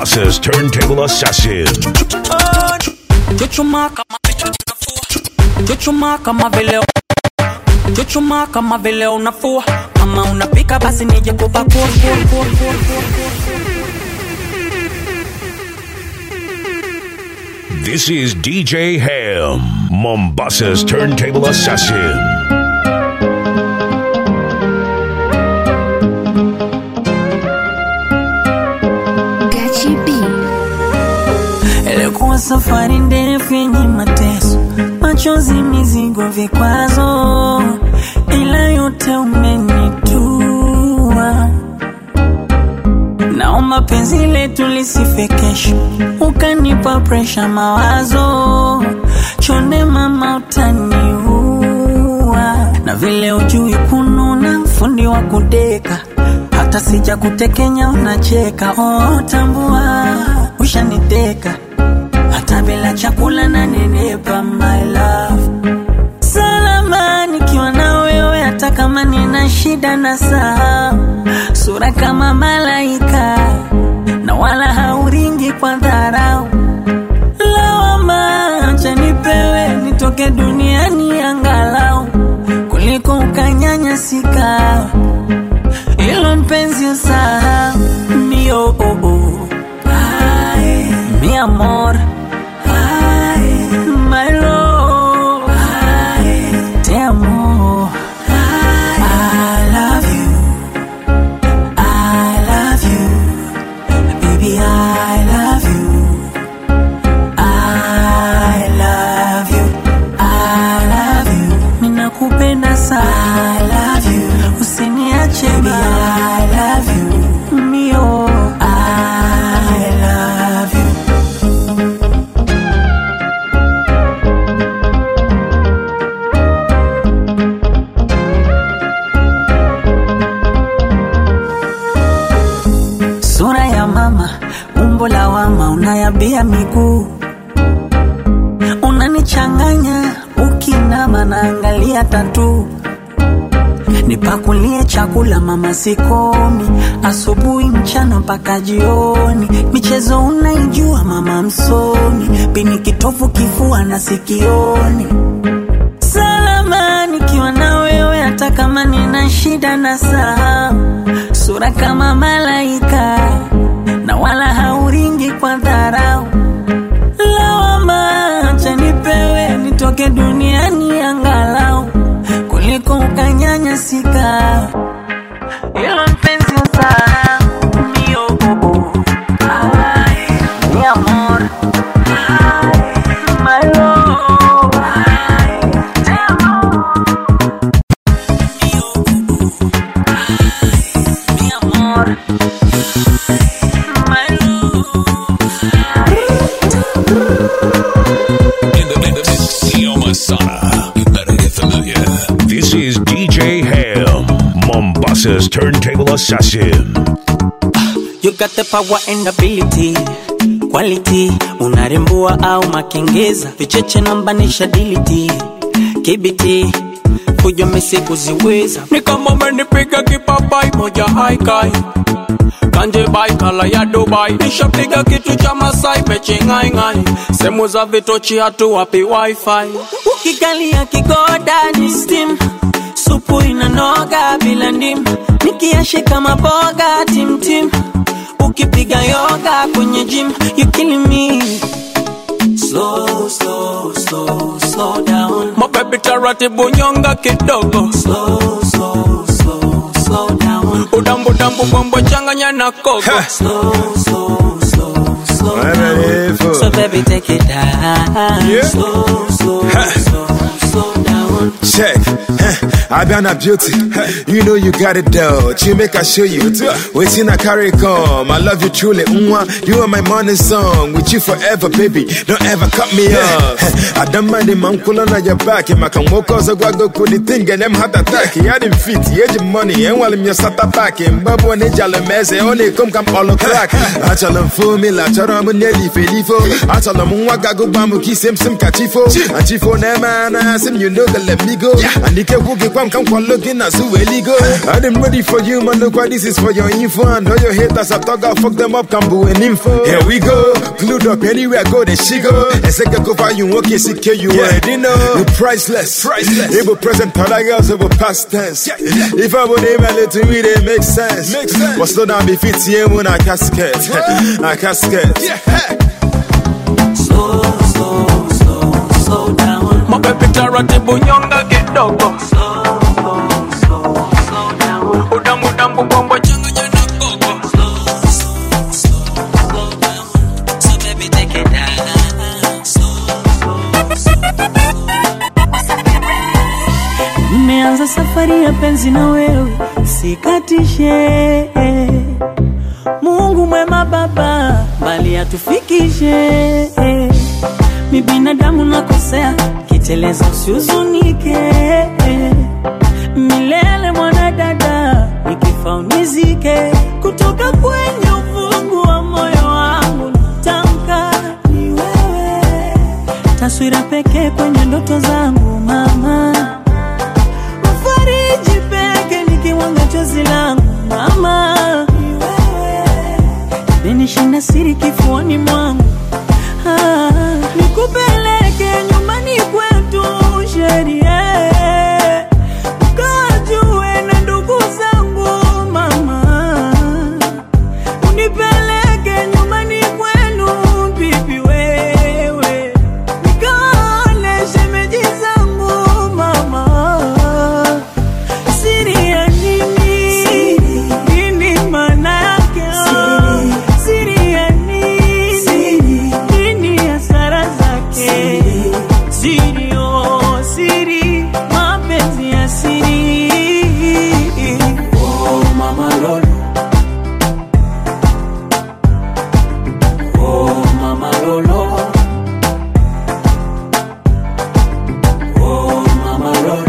Mombassa's turntable assassin. Chuchuma kama Chuchuma kama vile Chuchuma kama vile unafua kama unapika basi nije kupakua This is DJ Ham, Mombassa's turntable assassin. Gachi B. Ilikuwa safari ndefu yenye mateso, machozi, mizigo, vikwazo, ila yote umenitua. Naomba penzi letu lisife kesho, ukanipa presha, mawazo chonde, mama utaniua, na vile ujui kununa, fundi wa kudeka hata sija kutekenya unacheka. Oh, tambua ushaniteka hata bila chakula na nenepa, my love salama nikiwa na wewe, hata kama nina shida na saa sura kama malaika na wala hauringi kwa dharau. Lawama acha nipewe nitoke duniani angalau kuliko ukanyanyasika ilo mpenzi usahau mio oh, oh. Ay, mi amor Ay, my love Ay, te amo I love you I love you baby I love you I love you I love you ninakupenda sana I love you usiniache baby I love you mio I love you sura ya mama, umbo la wama, unayabia miguu, unanichanganya ukinama, naangalia tatu nipakulie chakula mama, sikomi asubuhi, mchana mpaka jioni. Michezo unaijua mama, msomi pini kitovu, kifua na sikioni. Salama nikiwa na wewe, hata kama nina shida na saa, sura kama malaika na wala hauringi kwa dharau. Lawama acha nipewe nitoke duniani angalau kuliko ukanyanyasika. Ilo mpenzi usahau mio oh, oh. Ay, mi amor Ay, my love Ay, te amo Mio oh, oh. Ay, mi amor My In the mix, Sio Masana. You better get familiar. This is DJ Ham, Mombassa's turntable assassin. You got the power and ability quality, unarembua au makengeza, vicheche nambanisha diliti kibiti fujo misi kuziweza, ni kama umenipiga kipapai moja haikai kanje bai kala ya Dubai, nishapiga kitu cha Masai mechi ngai ngai, sehemu za vitochi hatu wapi wifi, ukikalia kigoda ni steam supu inanoga bila ndimu, nikiashika maboga timtim, ukipiga yoga kwenye gym you killing me slow slow slow slow down mabebi taratibu nyonga kidogo slow slow slow slow down udambu dambu bombo changanya na kogo slow slow slow slow down so baby take it down Yeah. slow slow slow slow down Check, I been a beauty. You know you got it though. You make I show you. Waiting I carry come. I love you truly. Mwah. You are my morning song. With you forever, baby. Don't ever cut me off. I don't mind him. I'm cool on your back. Him I can walk cause I go put the thing and them heart attack. He had him fit. He had him money. And while him your sata back. Him babu and he jale meze. Only come come all the crack. I tell him for me. La chara mu neli felifo. I tell him mwa gago bamu ki sim sim kachifo. And chifo ne man. Sim you know the let me go. And he can walk it kwam come kwa looking as who really go. I'm ready for you, man. Look why this is for your info. And all your haters, I talk, I'll fuck them up, can boo and info. Here we go. Glued up anywhere I go, then she go. And second go for you, okay, secure you already know. You priceless. Priceless. It will present other girls over past tense. If I would name a little me, they make sense. Make sense. But slow down, be fit, yeah, when I casket. I casket. Yeah. Slow, slow, slow, slow down. mapepe taratibu nyonga kidogo Slow, slow, slow, slow down. udambudambu kwamba changanya na gogo Slow, slow, slow, slow down. So baby, take it down. Slow, slow, Nimeanza safari ya penzi na wewe, sikatishe. Mungu mwema Baba, bali atufikishe. Mi binadamu nakosea, kiteleza usihuzunike. Milele mwanadada, nikifa unizike. Kutoka kwenye ufungu wa moyo wangu natamka ni wewe, taswira pekee kwenye ndoto zangu mama fariji peke nikiwanga chozi langu mama, menishinda siri kifuani mwangu ah, nikupeleke nyumbani kwetu sheria ukajue na ndugu zangu mama, unipeleke nyumbani kwenu bibi wewe, nikaone shemeji zangu mama Siri ya nini? Nini maana yake? Siri ya nini? Nini hasara zake? Siri, oh, siri, mapenzi ya siri. Oh, mama Lolo. Oh, mama Lolo. Oh, mama Lolo.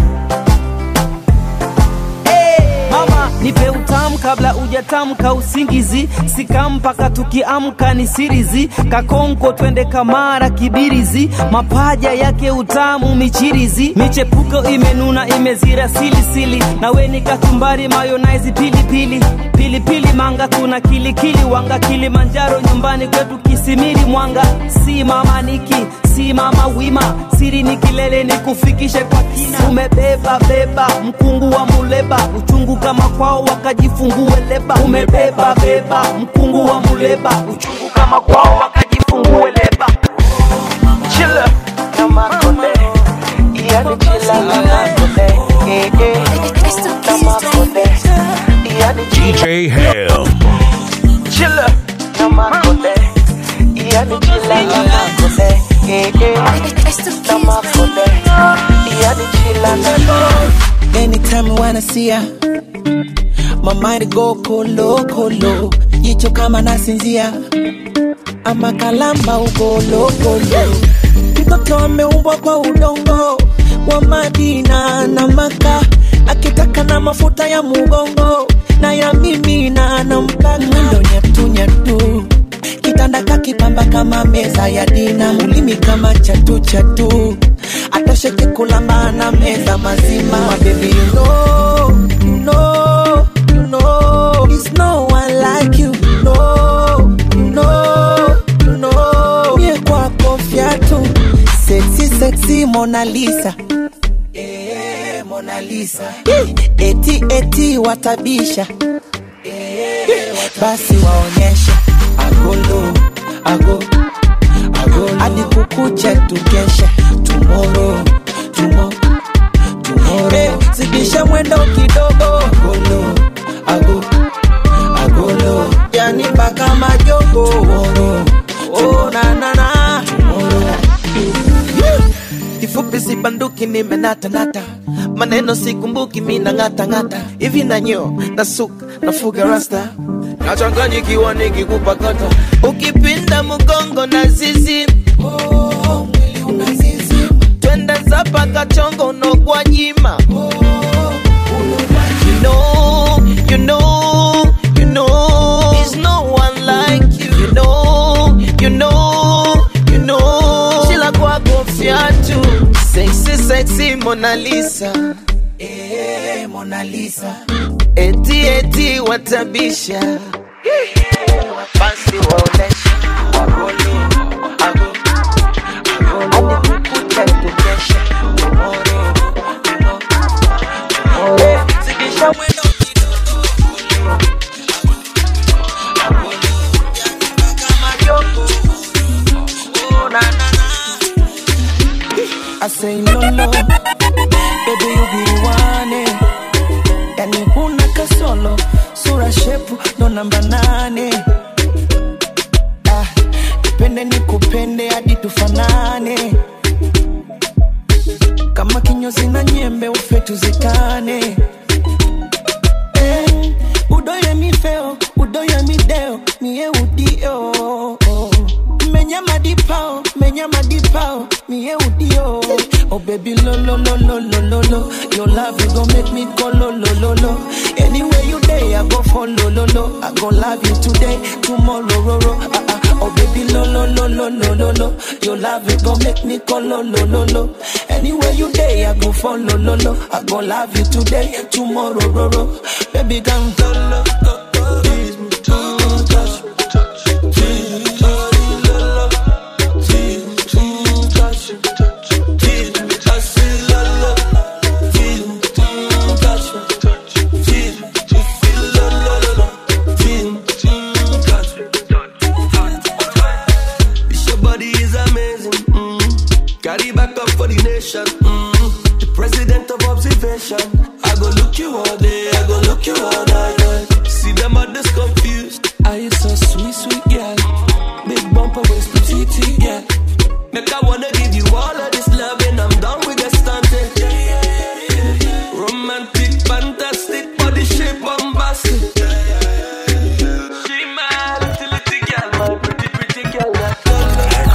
mama nipe utamu kabla ujatamka usingizi sika mpaka tukiamka ni sirizi kakonko twende kamara kibirizi mapaja yake utamu michirizi michepuko imenuna imezira silisili nawe ni kachumbari mayonaizi pilipili pilipili manga tuna kilikili wanga kilimanjaro nyumbani kwetu kisimiri mwanga si mama niki si mama wima siri ni kilele ni kufikishe kwa kina umebeba beba mkungu wa muleba uchungu kama kwao wakajifungue leba umebeba beba mkungu wa muleba uchungu kama kwao wakajifungue leba chila na makole yani chila na makole eh, eh, na makole yani DJ Ham. chila na makole yani chila na makole eh, eh, na makole yani chila na makole Anytime I wanna see ya My mind go kolo kolo Jicho kama nasinzia Ama kalamba ugolo kolo Mtoto ameumbwa kwa udongo Wa Madina na Maka Akitaka na mafuta ya mugongo Na ya mimi na nampaka Mwendo nyatu nyatu kitanda kakipamba kama meza ya dina ulimi kama chatu chatu atosheke kulamba na meza mazima My baby you know, you know, you know It's no one like you, you know, you know, you know Mie kwako fyatu Sexy, sexy Mona Lisa Eh, Mona Lisa Eti, eti watabisha basi waonyeshe agolo ago agolo hadi kukuche tukeshe tumoro tumo tumoro hey, zidisha mwendo kidogo agolo ago agolo yani mpaka majogo tumoro oh na na na tumoro kifupi sibanduki nimenatanata maneno sikumbuki mina ng'atang'ata hivi nanyo nasuka nafuga rasta nachanganyikiwa nikikupakata ukipinda mgongo na zizi oh, mwili unazizi twende zapa kachongo nogwa nyima you know, you know, you know, there's no one like you. You know, you know, you know, shila kwako fyatu, sexy, sexy Mona Lisa. Eh, Mona Lisa. Eti eti watabisha basi waonesha agolo ago agolo kukucha tukesha tomorrow tomorrow tomorrow zidisha mwendo I say no no, baby you be the one eh. Yani huna kasolo, sura shepu ndo namba nane. Ah, nipende nikupende hadi tufanane, kama kinyozi na nyembe ufe tuzikane. Eh, udoye mi feo, udoye mi deo, mie udio. Menya madipao, menya madipao, mie udio. Oh baby lo lo lo lo lo lo lo, your love you gon' make me go lo lo lo lo. Anywhere you day, I go follow lo lo. I gon' love you today, tomorrow ro ro. Ah ah. Oh baby lo lo lo lo lo lo lo, your love you gon' make me go lo lo lo lo. Anywhere you day, I go follow lo lo. I gon' love you today, tomorrow ro ro. Baby come lo lo lo lo. Tease me, touch me, touch me, tease me, touch me, lo lo. Tease me, touch me, touch me, tease me, touch me, lo lo. Tease me, touch me, touch me, tease me, tease me, lo lo lo lo. Tease me, touch me. This your body is amazing. Mm. Carry back up for the nation. Mm. The president of observation. I go look you all day. I go look you all night. See them others confused. Are you so sweet, sweet girl? Big bumper waist, petite girl. Make I wanna give you all of this love and I'm done with the stunting. Romantic, fantastic, body shape, bombastic. She my little, little girl, my pretty, pretty girl.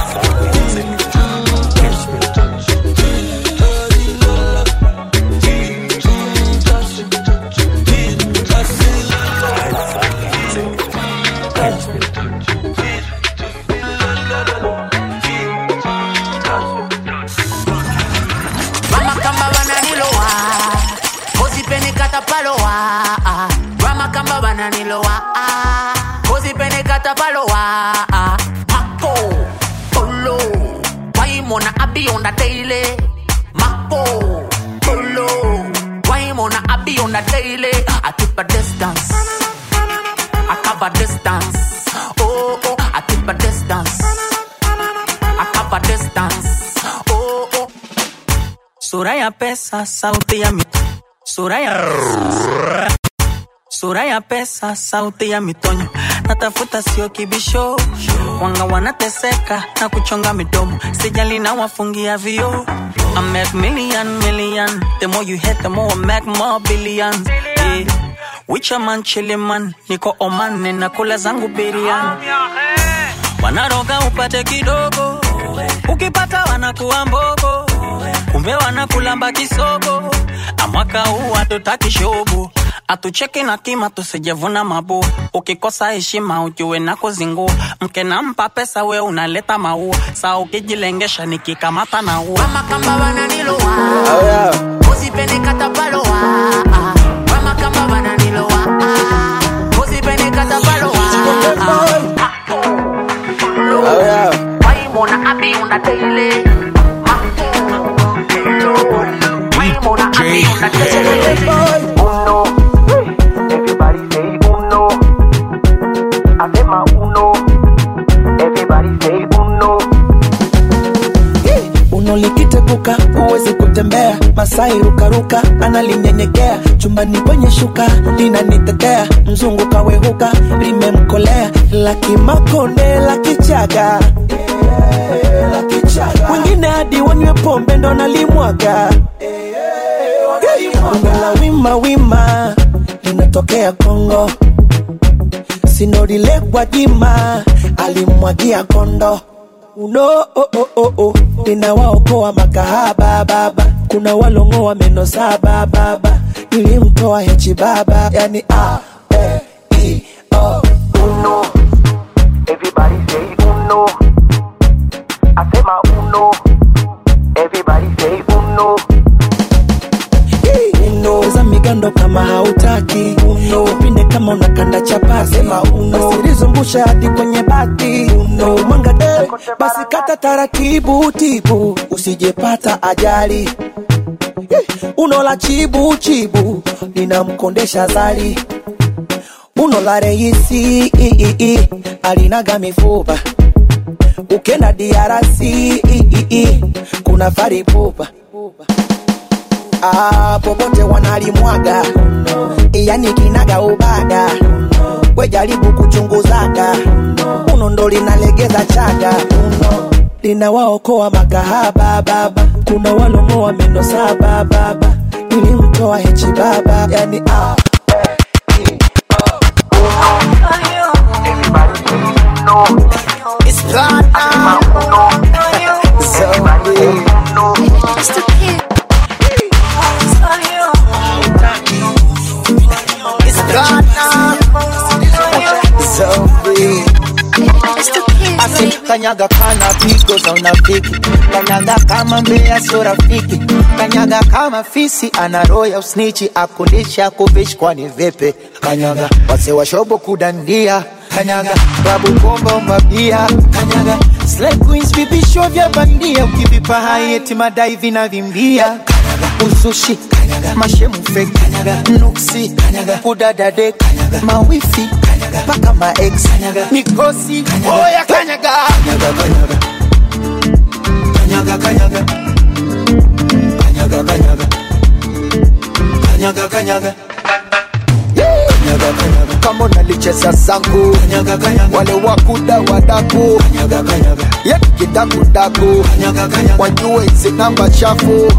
Rama kamba bananilowa Kozipene katapalowa Rama kamba bananilowa Kozipene katapalowa Mako Polo Waimona abi on the daily Mako Polo Waimona abi on the daily I keep a distance I cover distance Oh oh I keep a distance I cover distance Oh oh Sura ya pesa, sauti ya mi Sura ya Sura ya pesa, sauti ya mitonyo Natafuta sio kibisho Wanga wanateseka na kuchonga midomo Sijali na wafungia vio I make million, million The more you hit, the more I make more billions yeah. Wicha man, chili man Niko Oman, ninakula zangu biriani Wanaroga upate kidogo Ukipata wanakuwa mbogo kumbe wanakulamba kisogo amwaka huu hatutaki shobo atucheki na kima tusijevuna mabu ukikosa heshima ujue na kuzingua mke nampa pesa we unaleta maua saa ukijilengesha nikikamata na ua Rama kamba bananilowa Kozipene katapalowa Rama kamba bananilowa Kozipene katapalowa Waimona abi on the daily Waimona abi on the daily Uno, everybody say uno. Hacema uno, everybody say uno. uno likiteguka huwezi kutembea masai rukaruka analinyenyekea chumbani kwenye shuka linanitetea mzungu kawehuka limemkolea lakimakonde lakichaga wengine hadi wanywe pombe ndo nalimwaga Bongo la wima wima linatokea Kongo, sinorile Gwajima alimwagia kondo uno oh, oh, oh, oh. ninawaokoa makahaba baba, kuna walongoa meno saba baba, nilimtoa hechi baba, yani a e i o Uno, everybody say uno. Hacema uno, everybody say uno. uno za migando nikushushe hadi kwenye bati uno mwanga eh, basi kata taratibu tibu usijepata ajali Eh, uno la chibu chibu linamkondesha zali uno la reisi i, i, i, alinaga mifupa ukenda DRC i, i, i, kuna faripupa ah, popote wanalimwaga yani kinaga ubaga we jaribu kuchunguzaga uno ndo linalegeza chaga uno linawaokoa makahaba baba kuna walongoa meno saba baba nilimtoa hechi baba yani ah. It's platinum. Zombie. It's platinum. Zombie. Ase kanyaga kana pigo za unafiki, kanyaga kama mbea sio rafiki, kanyaga kama fisi ana roho ya usnichi, akulisha kuvishi kwani vipi? Kanyaga wase washobo kudandia, kanyaga babu komba umabia, kanyaga slay queens vipisho vya bandia, ukivipa hai eti madai vinavimbia, kanyaga uzushi, kanyaga mashemu fake, kanyaga nuksi, kanyaga kudadade, kanyaga mawifi, kanyaga paka ma ex, kanyaga mikosi, oya kanyaga, kanyaga kanyaga kanyaga kanyaga kanyaga kanyaga kanyaga kanyaga Kanyaga, kanyaga. kama unalicheza zangu kanyaga, kanyaga. wale wakuda wadaku kanyaga, kanyaga. yetu kidakudaku kanyaga, kanyaga. wajue hizi namba chafu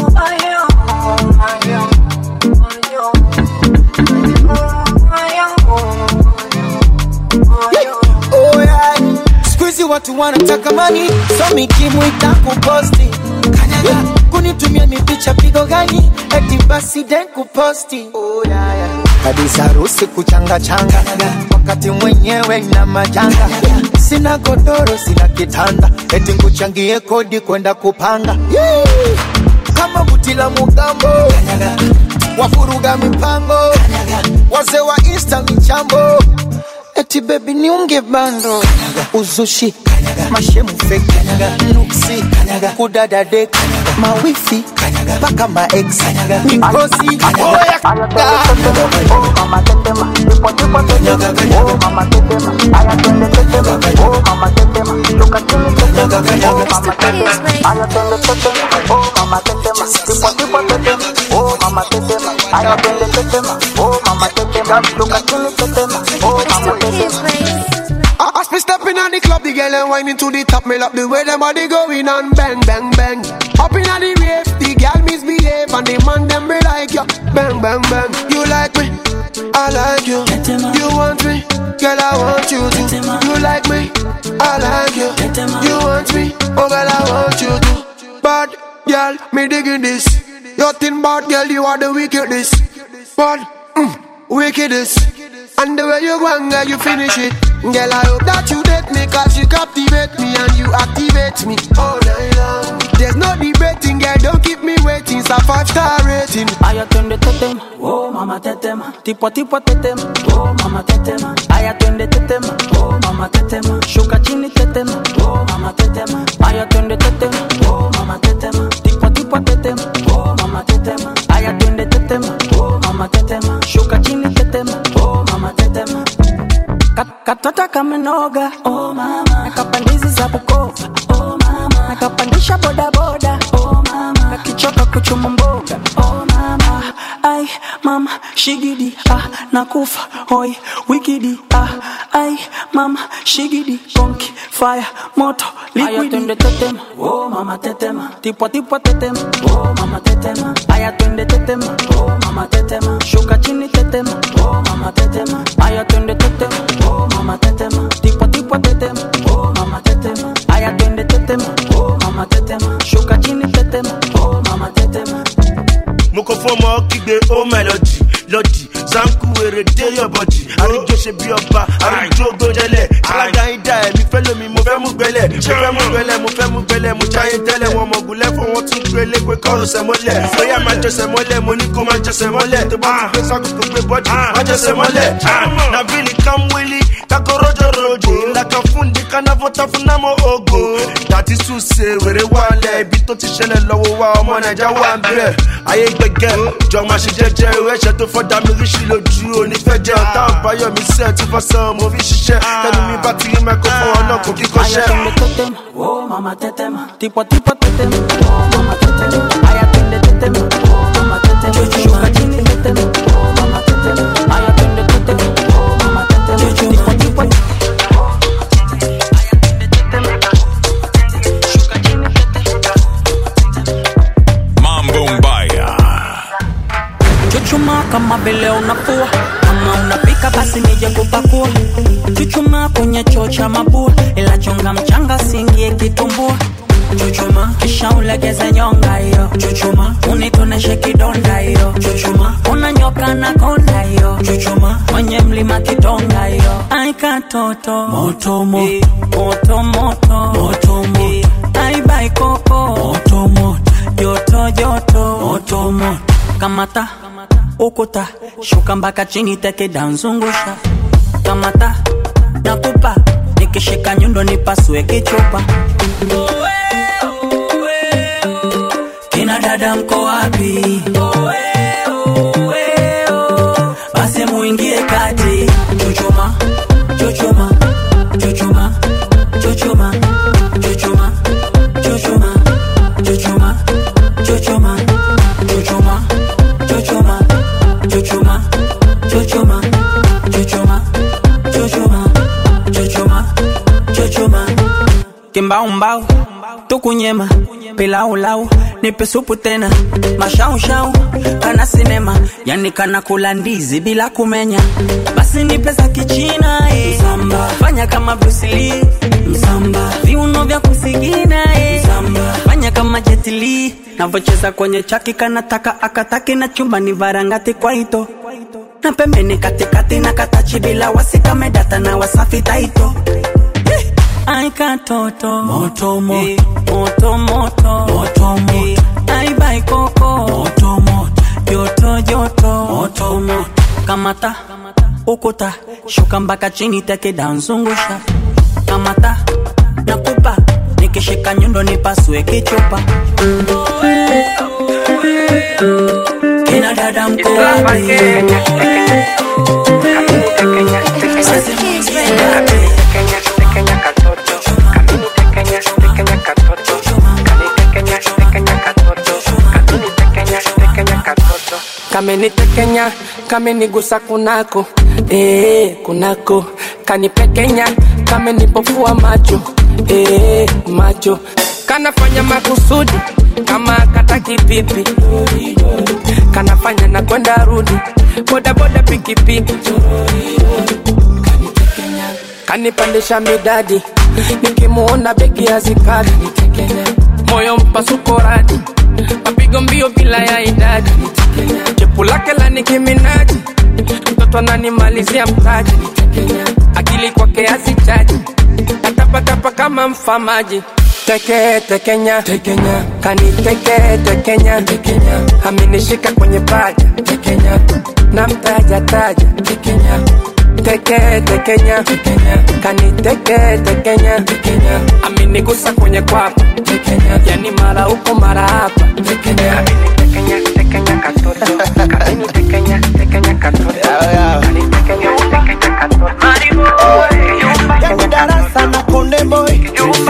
Oh, yeah. Siku hizi watu wanataka mani so mikimu itakuposti kanyaga kunitumia mipicha pigo gani eti basi den kuposti oh, yeah, yeah. kabisa harusi kuchanga changa wakati mwenyewe na majanga sina godoro sina kitanda eti nguchangie kodi kwenda kupanga yeah. kama buti la mugambo wafuruga mipango wazee wa insta michambo eti bebi niunge bando uzushi mashemu fake nuksi kudadade mawifi mpaka maex mikosi oya As me stepping on the club, the girl and whining to the top. Me love the way them body going on, bang, bang, bang. Up in the rave, the girl misbehave and the man them be like you, bang, bang, bang. You like me, I like you. You want me, girl I want you to. You like me, I like you. You want me, oh girl I want you to. Bad girl, me digging this. Your thin bad girl, you are the wickedest. Bad, mm, wickedest. And the way you go and girl, you finish it. Girl, I hope that you date me, cause you captivate me and you activate me all night long. There's no debating, girl, don't keep me waiting. It's a five star rating. Aya twende tetema, oh mama tetema, tipo tipo tetema, oh mama tetema. Aya twende tetema, oh mama tetema, shuka chini tetema, oh mama tetema. Aya twende tetema, oh mama tetema, tipo tipo tetema, oh mama tetema. Aya twende tetema, oh mama tetema, shuka chini tetema, oh mama tetema. Kat- Katata kamenoga, oh mama. Nakapandizi za Bukoba, oh mama. Nakapandisha boda boda, oh mama. Nakichoka kuchuma mboga, oh mama. Ai mama, shigidi, ah, nakufa, hoi, wikidi, ah. Ai mama, shigidi, konki, fire, moto, liquidi. Aya twende tetema, oh mama tetema. Tipo tipo tetema, oh mama tetema. Aya twende tetema, oh mama tetema. Shuka chini tetema, oh mama tetema. Aya twende tetema, oh mama tetema. Tipo tipo tetema, oh mama tetema. Aya twende tetema, oh mama tetema. Shuka chini tetema, oh mama tetema. mo kàn fún ọmọ kígbe ó mẹlọdì lọdì sanku wèrè dé yọbọdì àríjọ ṣe bí ọba àríjọ gbọdẹlẹ alága ìdá ẹmí fẹ lómi mo fẹ mú gbẹlẹ mo fẹ mú gbẹlẹ mo fẹ mú gbẹlẹ mo jáyé tẹlẹ wọn mọgùn lẹfọ wọn tún gbélé pé kọrù sẹmọlẹ bóyá máa jẹsẹ mọlẹ mo ní kó máa jẹsẹ mọlẹ tó bá ti gbé sákòókò gbé bọdì máa jẹsẹ mọlẹ na really come willy kakorojorojo lakafundi kanavotafuna moogo dati suse wèrè wálẹ̀ ibi tó ti ṣẹlẹ̀ lọ́wọ́ wa ọmọ naija wà ń bẹ̀ ayé gbẹgẹ jọ máa ṣe jẹjẹ ìwé ẹ̀ṣẹ̀ tó fọ́ dami ríṣì lójú onífẹ́ jẹ ọ̀tá ọ̀báyọ̀ mi sẹ́ẹ̀ tí fọ́ sàn mo fi ṣiṣẹ́ tẹnu mi bá ti rí microphone ọlọ́kùn kíkọ́ṣẹ́. Aya twende tetema, oh mama tetema, tipo tipo tetema, oh mama tetema. Aya twende tetema, oh mama tetema, shuka chini tetema, oh mama tetema. Aya twende tetema, oh mama tetema, tipo tipo. Mambo Mbaya. Chuchuma kama vile unafua kama unapika basi nije kupakua Chuchuma kwenye choo cha mabua ila chunga mchanga singie kitumbua Chuchuma kisha ulegeze nyonga hiyo Chuchuma unitoneshe kidonda hiyo Chuchuma unanyoka na konda hiyo Chuchuma mwenye mlima kidonga hiyo Ai katoto moto moto moto moto moto moto Ai bai koko moto moto joto joto moto moto kamata ukuta shuka mpaka chini teke danzungusha kamata nakupa nikishika nyundo nipasue kichupa kina dada mko wapi basi muingie kati chuchuma chuchuma chuchuma chuchuma chuchuma chuchuma chuchuma chuchuma chuchuma chuchuma chuchuma chuchuma chuchuma chuchuma chuchuma chuchuma kimbaumbau tukunyema pilaulau nipe supu tena mashaushau kana sinema yani kana kula ndizi bila kumenya basi nipe za kichina eh. Msamba. fanya kama brusili msamba viuno vya kusigina eh. msamba fanya kama jetili navocheza kwenye chaki kanataka akataki na chumba ni varangati kwa ito na pembeni katikati na katachi bila wasikamedata na wasafi taito Ai katoto moto moto moto moto moto moto Ai bai koko moto moto joto joto moto moto kamata ukuta shuka mpaka chini teke danzungusha kamata nakupa nikishika nyundo nipasue kichupa kina dada mko wapi Sasa kamenitekenya kamenigusa kunako ee, kunako kanipekenya kamenipofua macho ee, macho kanafanya makusudi kama kataki pipi kanafanya na kwenda rudi bodaboda pikipiki kanipandisha midadi nikimuona begi hazikadi moyo mpasuko radi mapigo mbio bila ya idadi chepu lake la nikiminaji mtoto ananimalizia mtaji akili kwake hazichaji atapatapa kama mfamaji teke tekenya tekenya kaniteke tekenya tekenya amenishika kwenye paja tekenya na mtaja taja tekenya teke tekenya tekenya kaniteke tekenya tekenya amenigusa kwenye kwapa tekenya yani mara huko mara hapa tekenya tekenya tekenya katoto kaniteke tekenya katoto kanitekenya tekenya katoto yani darasa na konde boy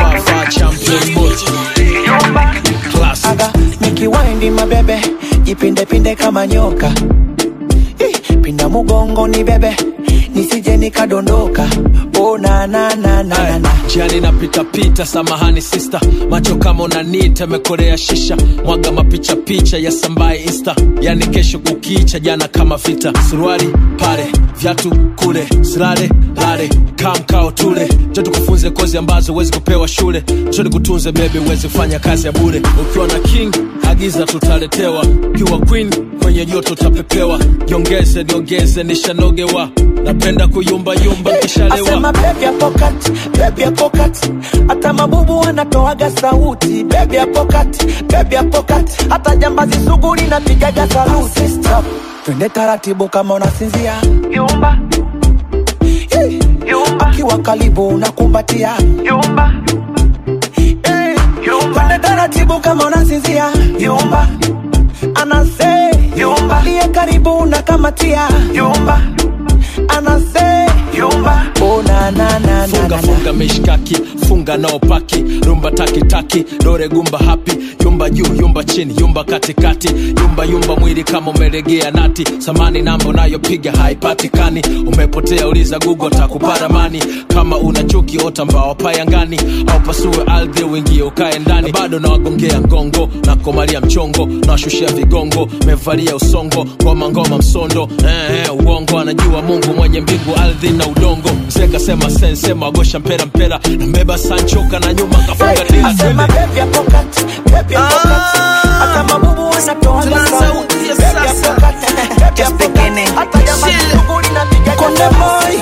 aga nikiwaindi mabebe jipindepinde kama nyoka Ih, pinda mugongo ni bebe nisije nikadondoka oh, na, na, na, na, na, na. jiani napitapita samahani sista macho kama unanita mekorea shisha mwaga mapicha picha ya sambaye insta yani kesho kukicha jana kama vita suruali pale vyatu kule silale lale kamkao tule jo tukufunze kozi ambazo huwezi kupewa shule cho nikutunze bebi huwezi kufanya kazi ya bure ukiwa na king agiza tutaletewa ukiwa queen kwenye joto utapepewa jiongeze niongeze nishanogewa napenda kuyumbayumba nkishalewa asema bebi ya pokat bebi ya pokat hata mabubu wanatoaga sauti bebi ya pokat bebi ya pokat hata jambazi sugu linapigaga saluti twende taratibu kama unasinzia yumba ukiwa karibu unakumbatia Yumba, hey. Twende taratibu kama unasinzia yumba anase yumba liye karibu unakamatia yumba anase yumba oh, na, na, na, na, funga na, funga mishkaki funga nao paki rumba takitaki dore gumba hapi yumba juu yumba chini yumba katikati yumba yumba mwili kama umelegea nati samani namba unayopiga haipatikani umepotea uliza gugo takuparamani kama una chuki ota mbao payangani au pasue ardhi uingie ukae ndani bado nawagongea ngongo na komalia mchongo nawashushia vigongo mevalia usongo ngoma ngoma msondo eh, eh, uongo anajua mungu mwenye mbingu ardhi na udongo mzee kasema sensema wagosha mpera mpera nambeba sanchoka na nyuma kafunga dila asema baby hapo kati baby hapo kati hata mabubu wanatoa sauti baby hapo kati baby hapo kati hata jamaa shughuli na piga konde boy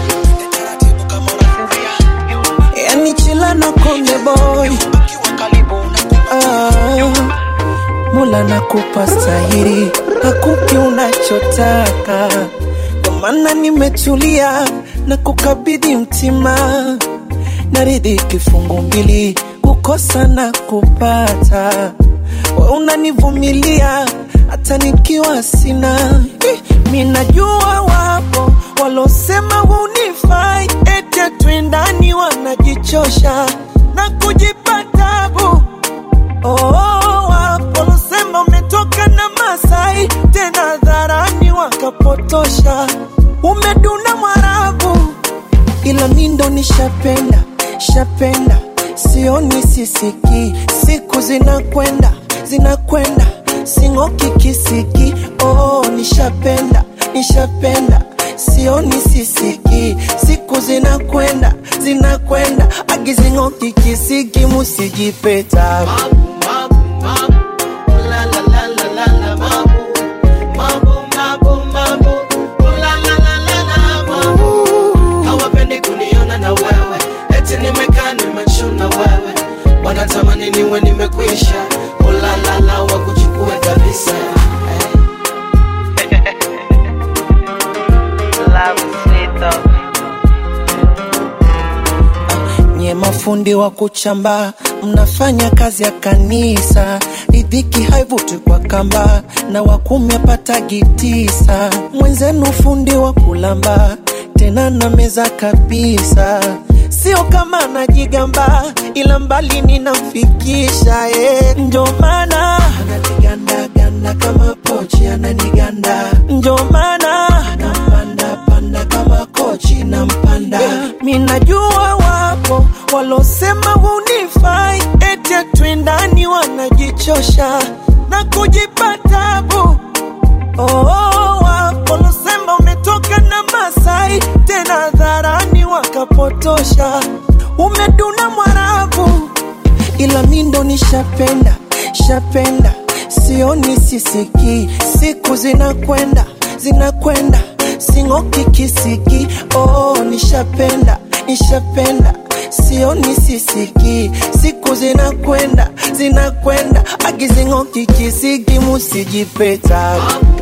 yani chila na konde boy ah, mula nakupa stahiri hakupi unachotaka ndo maana nimetulia na kukabidhi mtima naridhi kifungu mbili kukosa na kupata we unanivumilia hata nikiwa sina Eh, mi najua wapo walosema hunifai ete twendani wanajichosha na kujipa tabu Oh, wapo walosema umetoka na Masai tena dharani wakapotosha, umeduna Mwarabu, ila mi ndo nishapenda shapenda, sioni sisiki, siku zinakwenda zinakwenda, sing'oki kisiki. Oh, nishapenda nishapenda sioni sisiki, siku zinakwenda zinakwenda, agizing'oki kisiki, musijipeta hawapendi kuniona na wewe eti nimekaa nimechuna wewe wanatamani niwe nimekwisha ulalala wakuchukue kabisa nye mafundi wa kuchamba mnafanya kazi ya kanisa ridhiki haivuti kwa kamba na wakumi apatagi tisa mwenzenu fundi wa kulamba tena na meza kabisa sio kama najigamba ila mbali ninamfikisha eh. ndio maana ananigandaganda kama pochi ananiganda ndio maana nampanda panda kama kochi nampanda mi najua wapo walosema hunifai ete twendani wanajichosha na kujipa tabu Oh, wapo walosema umetoka na Masai tena dharani wakapotosha, umeduna Mwarabu, ila mi ndo nishapenda shapenda, sioni sisiki, siku zinakwenda zinakwenda, sing'oki kisiki. Oh, nishapenda nishapenda sioni sisiki, siku zinakwenda zinakwenda, agizing'oki kisiki, musijipeta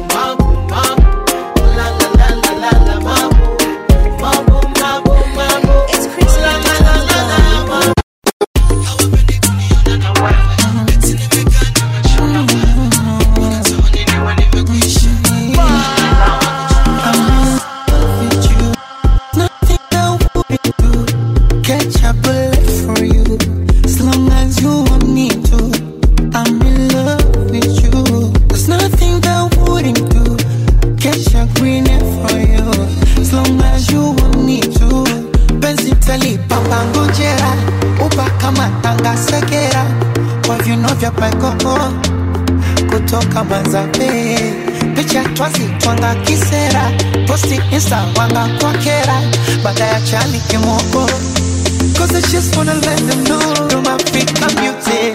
Catch a bullet for you as long as you want me to. I'm in love with you. There's nothing that wouldn't do. Catch a green for you as long as you want me to. Penzi talipa pangojera, upa kama tanga segera, kwa viuno vya paikoko kutoka Manzabe, picha twazi twanga kisera, posti insta wanga kwa kera, baada ya chali kimoko Cause I just wanna let them know you're my African beauty.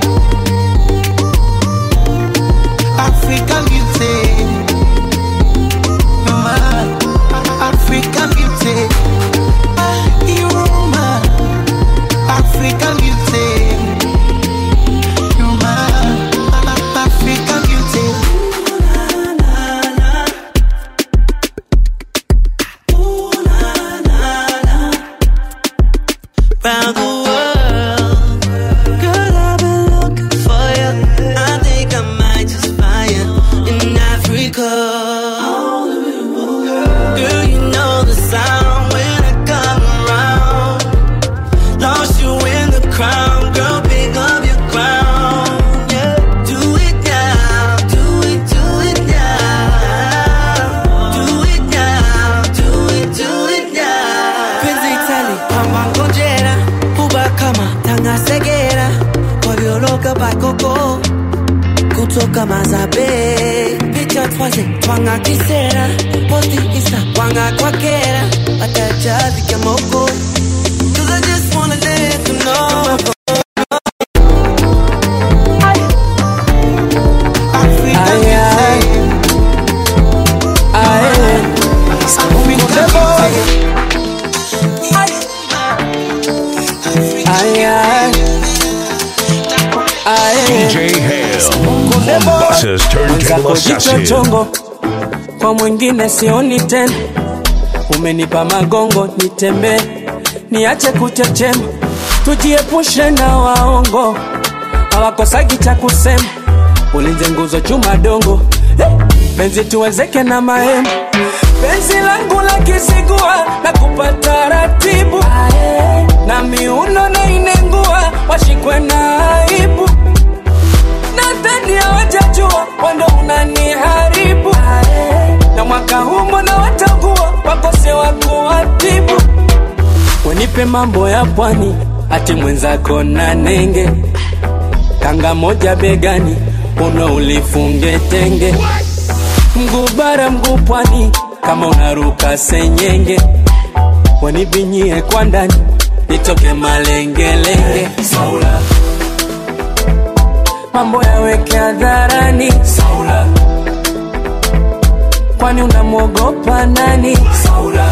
African beauty. You're my African beauty. Ah, You're my African beauty. You're my African beauty. round the world. Girl, I've been looking for you. I think I might just find you in Africa. Girl, you know the sound when I come around. Lost you in the crowd, girl, pick up your crown. Yeah, do it now, do it, do it now. Do it now, do it, do it now. penzi tali kama ngojera kuba kama tangasegera kwavyoloka bakoko kutoka mazabe picha twaze twanga kisera posti isa wanga kwakera watajazike moko Cause I just wanna let you know. DJ Hale, Mombassa's turntable assassin. chongo kwa mwingine sioni tena umenipa magongo nitembee niache kuchechema tujiepushe na waongo hawakosagi cha kusema ulinze nguzo chuma dongo Eh, penzi tuwezeke na mahema penzi langu la kisigua na kupata ratibu na miuno na inengua washikwe na aibu nadhani hawajajua wando unaniharibu na mwaka huu mbona watakuwa wakose wa kuwatibu wenipe mambo ya pwani ati mwenzako na nenge kanga moja begani uno ulifunge tenge mguu bara mguu pwani kama unaruka senyenge wanibinyie kwa ndani nitoke malengelenge Saula mambo yaweke hadharani Saula kwani unamwogopa nani Saula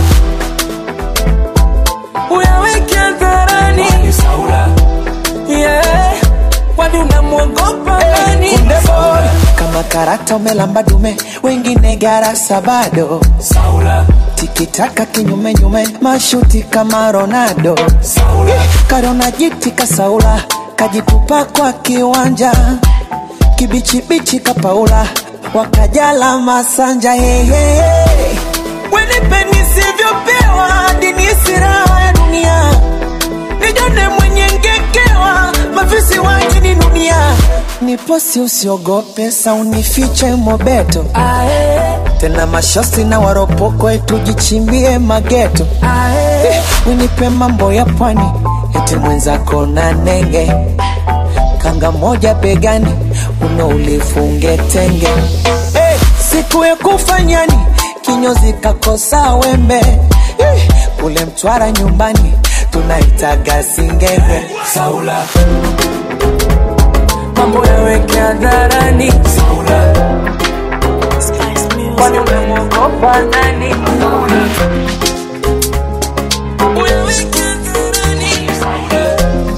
uyaweke hadharani Saula yeah kwani unamwogopa nani Kunde boy, kama karata umelamba dume wengine garasa bado Saula tikitaka kinyume nyume mashuti kama Ronaldo Saula karona jiti kasaula kajitupa kwa kiwanja kibichibichi kapaula wakajala masanja hehe wenipe nisivyopewa dini siraha ya dunia nijone mwenye ngekewa mafisi wajini dunia niposi usiogope saunifiche mobeto tena mashosi na waropoko tujichimbie mageto Eh, unipe mambo ya pwani eti mwenzako na nenge kanga moja begani uno ulifunge tenge Eh, siku ya kufanyani kinyozi kakosa wembe Eh, kule mtwara nyumbani tunaitaga singenge Saula mambo yaweke hadharani Saula kwani unamwogopa nani Saula uyaweke hadharani Saula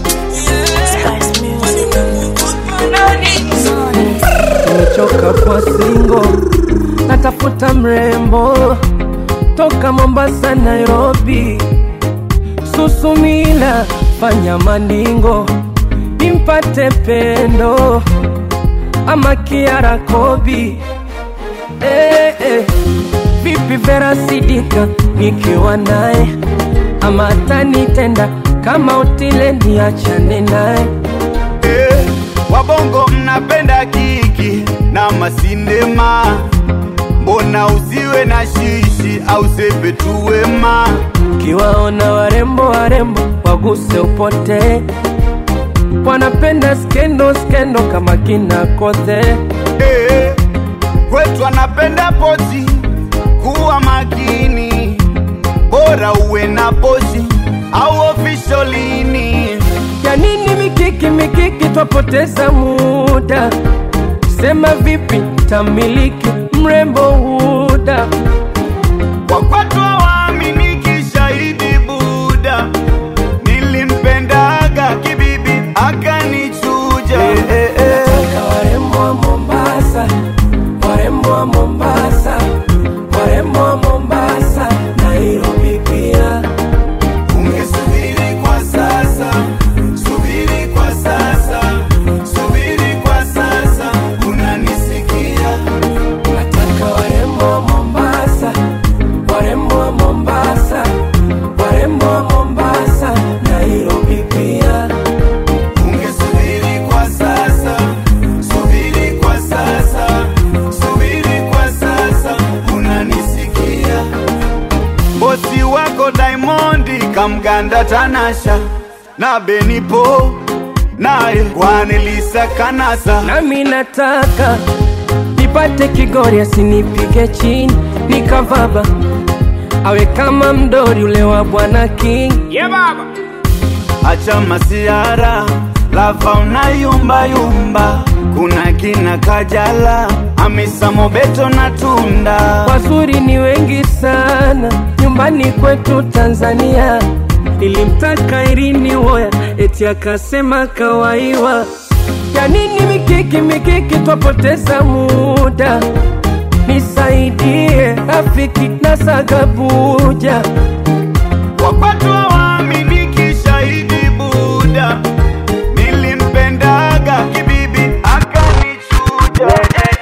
kwani unamwogopa nani nimechoka kwa singo natafuta mrembo toka mombasa nairobi susumila fanya maningo nimpate pendo ama kiara kobi eh, eh. vipi vera sidika nikiwa naye ama atanitenda kama utile niachane naye Eh, wabongo mnapenda kiki na masindema mbona usiwe na shishi au sepe tu wema kiwaona warembo warembo waguse upote wanapenda skendo skendo kama kina kothe Eh, kwetu anapenda pozi kuwa makini bora uwe na pozi au ofisholini ya nini mikiki mikiki twapoteza muda sema vipi tamiliki mrembo huda wakwatu hawaaminiki shahidi buda nilimpendaga kibibi akanichuja eh, eh, eh. warembo wa mombasa warembo wa mombasa warembo wa mombasa nairobi pia ungesubiri kwa sasa kwa Tanasha na Benipo naye Kwanelisa Kanasa nami nataka nipate Kigori asinipige chini nikavaba awe kama mdori ule wa bwana King yeah, baba. Acha masiara lava unayumba yumba, kuna kina Kajala, Hamisa Mobeto na Tunda. wazuri ni wengi sana nyumbani kwetu Tanzania. Nilimtaka Irini Woya eti akasema kawaiwa. Ya nini mikiki mikiki, twapoteza muda. Nisaidie rafiki na sagabuja Wapatu hawaaminiki shahidi Buda, nilimpendaga kibibi akanichuja.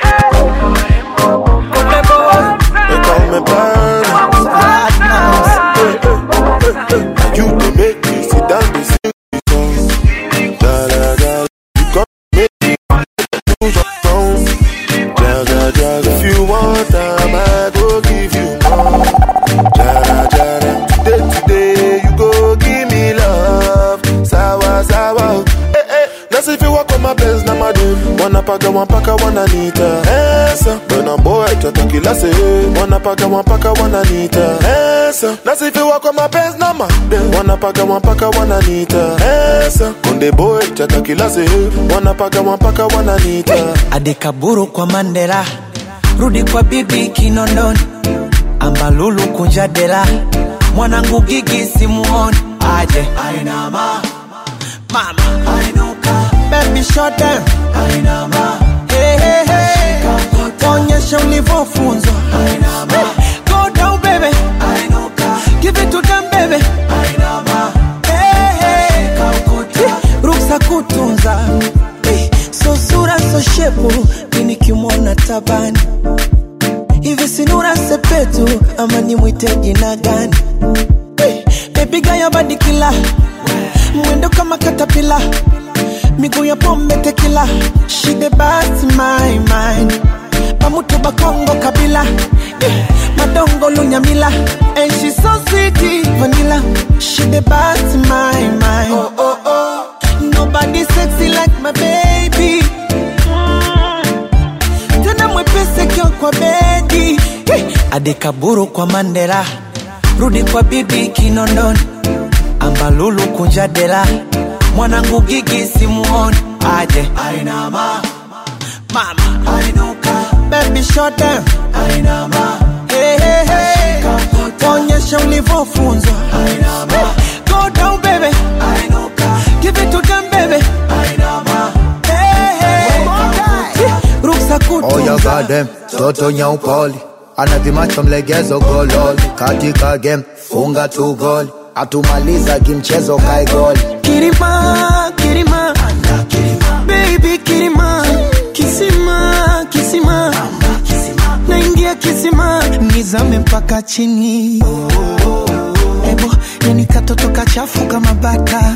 You dey make me sit down dey sing song. Da da da. You come make me lose your song. Jaga jaga. If you want am, I go give you more. Jara jara. Today today you go give me love. Sawa sawa. Eh eh. That's if you walk on my Benz na madem. Wanapaka wanapaka wananita. Esa. Bwana boy tatakila se. Wanapaka wanapaka wananita. Esa. That's if you walk on my Benz na madem. Wanapaka wanapaka wananita. Esa. Konde boy tatakila se. Wanapaka wanapaka wananita. adekaburu kwa mandela rudi kwa bibi kinondoni ambalulu kunja dela mwanangu gigi simuoni aje ainama mama ainuka baby shut down ainama hey, hey, hey. onyesha ulivyofunzwa ainama go down baby ainuka give it to them baby ainama hey, hey. ruksa kutunza Eh, so sura so shepu mimi kimwona tabani hivi sinura sepetu ama nimwite jina gani Eh, baby gaya badikila mwendo kama katapila miguu ya pombe tekila she the best my mind pamutu bakongo kabila Eh, madongo lunyamila and she so sweet vanilla she the best my mind oh, oh, oh. Nobody sexy like my baby. Mm. Tena mwepesi kio kwa bedi. Hey. Adekaburu kwa Mandela, rudi kwa bibi Kinondoni, ambalulu kunja dela, mwanangu gigi simuoni, aje ainama mama ainuka, baby shut down ainama, hey, hey, hey. onyesha ulivyofunzwa ainama, go down baby ainuka, give it to them baby ainama, hey, hey. ruksa Oh ya kutunza goddamn, toto nyaupoli anavimacho mlegezo gololi katika game funga tu goli atumaliza kimchezo kae goli Kirima, Kirima, baby Kirima, Kisima, Kisima, naingia Kisima, nizame mpaka chini. Ebo, yani katoto kachafu kama bata.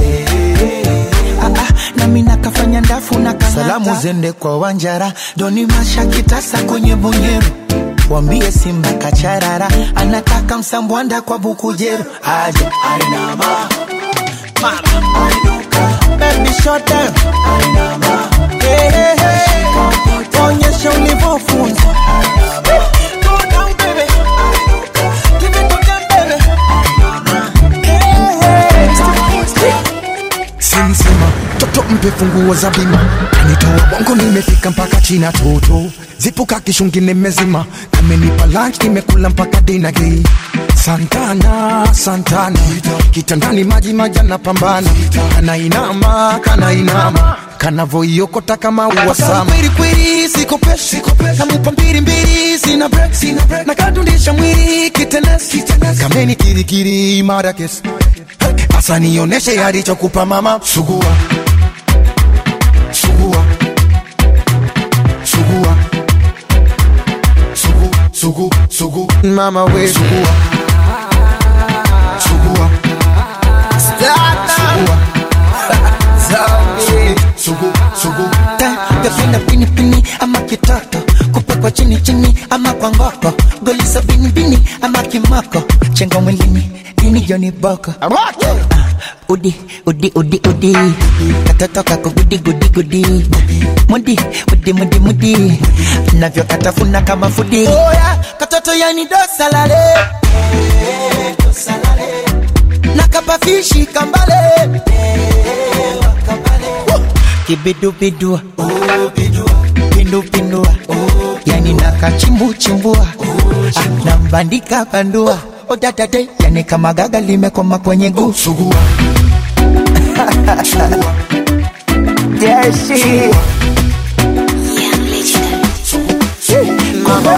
Ah, ah, nami nakafanya ndafu na kang'ata. Salamu zende kwa Wanjara, Doni Masha kitasa kwenye Bonyero. Wambie Simba kacharara, anataka msambwanda kwa Bukujero. Aje ainama mama ainuka baby shut down ainama hey, hey, hey. onyesha ulivyofunzwa Go down, baby. Give it to them, baby. Hey, hey. simsima toto mpe funguo za bima kanitoa bongo nimefika mpaka china toto zipuka kishungi nimezima amenipa lunch nimekula mpaka dinagi santana santana kitandani maji majana pambana kanainama kanainama kanavoiokota kama uwasama kwelikweli sikopeshi kamupa mbirimbiri sina break na kadundisha mwili kitenesi kameni kirikiri imara kesi Asa nioneshe alichokupa mama sugua sugua sugua sugu sugu sugu mama we sugua sugua sugua sugu sugu Gafina pini pini ama kitoto kupekwa chini chini ama kwa ngoko goli sabini bini ama kimoko chengo mwilini ini Johnny Boko Udi, udi, udi, udi Katoto kako gudi, gudi, gudi Mudi, mudi, mudi, mudi Navyo katafuna kama fudi oh, yeah. Katoto yani dosalale Nakapafishi kambale Kibidu-bidua Pindu-pindua Yani nakachimbu-chimbua ah, Nambandika bandua Odadade Yani kama gaga limekoma kwenye guu Sugua Yeah, she Mama,